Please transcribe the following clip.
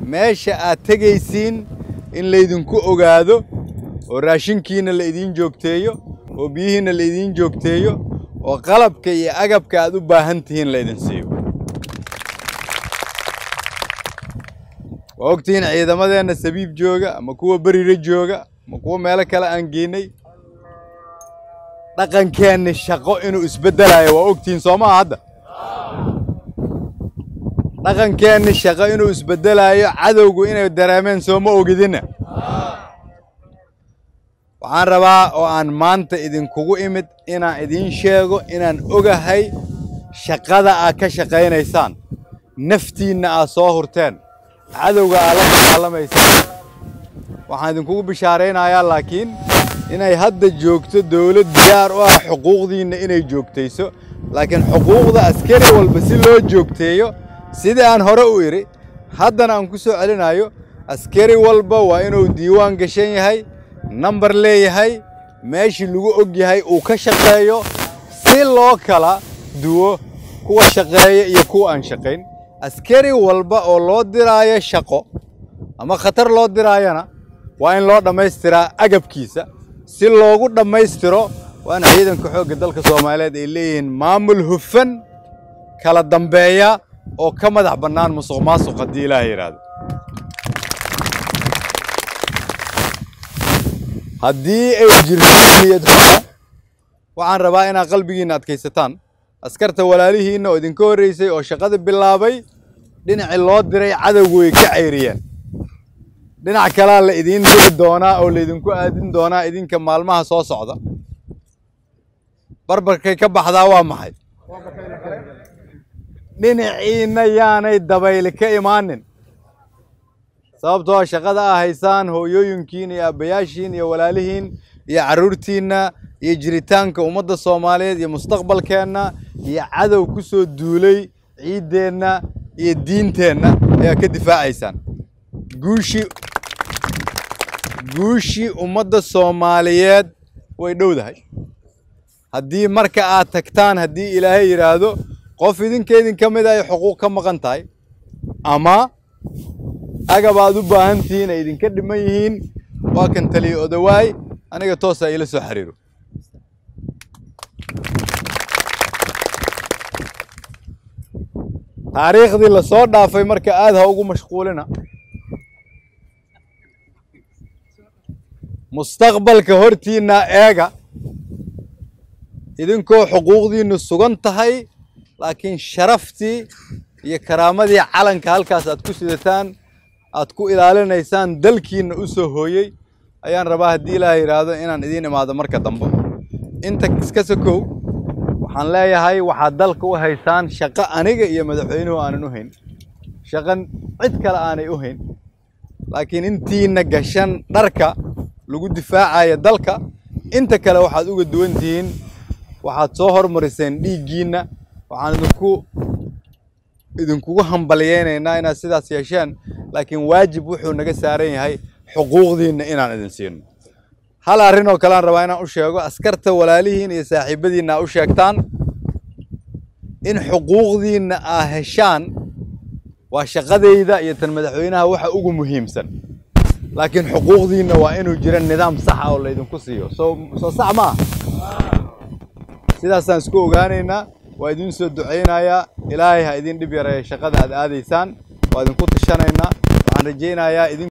meesha aad tegaysiin in laydinku ogaado oo raashinkiina la idiin joogteeyo oo biyihiina la idiin joogteeyo oo qalabka iyo agabka aad u baahan tihiin laydin siiyo waa ogtihiin ciidamadeenna sabiib jooga ama kuwa berire jooga ama kuwa meelo kale aan geynay dhaqankeenni shaqo inuu isbeddelayo waa ogtihiin soo maha hadda dhaqankeenni shaqo inuu isbeddelayo cadowgu inay dareemeen soo ma ogidinna waxaan rabaa oo aan maanta idinkugu imid inaan idiin sheego inaan ogahay shaqada aad ka shaqaynaysaan naftiinna aad soo hurteen cadowga aad la dagaalamaysaan waxaan idinkugu bishaaraynayaa laakiin inay hadda joogto dawlad diyaar u ah xuquuqdiinna inay joogtayso laakiin xuquuqda askari walba si loo joogteeyo sidii aan hore u idhi haddana aan ku soo celinayo askari walba waa inuu diiwaan gashan yahay nambar leeyahay meeshii lagu og yahay uu ka shaqeeyo si loo kala duwo kuwa shaqeeya iyo kuwa aan shaqayn askari walba oo loo diraayo shaqo ama khatar loo diraayana waa in loo dhammaystiraa agabkiisa si loogu dhammaystiro waana ciidanka xoogga dalka soomaaliyeed ay leeyihiin maamul hufan kala dambeeya oo ka madax bannaan musuq maasuq haddii ilaah yidhaahdo haddii ay jirto niyad xumo waxaan rabaa inaad qalbigiinna adkaysataan askarta walaalihiinna oo idinka horreysay oo shaqada bilaabay dhinacii loo diray cadowgu way ka cayriyeen dhinac kalaa la idiin diri doonaa oo laydinku aadin doonaa idinka maalmaha soo socda barbarkay ka baxdaa waa maxay dhinaciinna yaanay dabayli ka imaanin sababtoo shaqada aa haysaan hooyooyinkiin iyo aabbayaashiin iyo walaalihiin iyo carruurtiinna iyo jiritaanka ummadda soomaaliyeed iyo mustaqbalkeenna iyo cadow ku soo duulay ciiddeenna iyo diinteenna ayaa ka difaacaysaan guushii guushii ummadda soomaaliyeed way dhowdahay haddii marka aad tagtaan haddii ilaahay yidhaahdo qof idinka idinka mid ay xuquuq ka maqan tahay ama agab aad u baahan tihiin ay idinka dhiman yihiin waa kan taliya odawaay aniga toosa ila soo xiriiro taariikhdii la soo dhaafay marka aad ha ugu mashquulina mustaqbalka hortiinna eega idinkoo xuquuqdiinnu sugan tahay laakiin sharaftii iyo karaamadii calanka halkaas aad ku sidataan aad ku ilaalinaysaan dalkiinna u soo hooyey ayaan rabaa haddii ilaah yidhaahdo inaan idiin imaado marka dambe inta iska sokow waxaan leeyahay waxaad dalka u haysaan shaqo aniga iyo madaxweynuhu aanan u hayn shaqan cid kale aanay u hayn laakiin intiina gashan dharka lagu difaacaya dalka inta kale waxaad uga duwan tihiin waxaad soo hormariseen dhiiggiinna waxaan idinku idinkugu hambalyeynaynaa inaad sidaas yeesheen laakiin waajib wuxuu naga saaran yahay xuquuqdiinna inaan idin siino hal arrin oo kalean rabaa inaan u sheego askarta walaalihiin iyo saaxiibadiinna aa u sheegtaan in xuquuqdiinna aa heshaan waa shaqadayda iyo tan madaxweynaha waxa ugu muhiimsan laakiin xuquuqdiinna waa inuu jiro nidaam saxa oo laydinku siiyo soo soo sax maaha sidaasaan isku ogaanaynaa waa idiin soo ducaynayaa ilaahay ha idin dhib yareeya shaqada aad aadaysaan waa idinku tashanaynaa waxaan rajaynayaa idin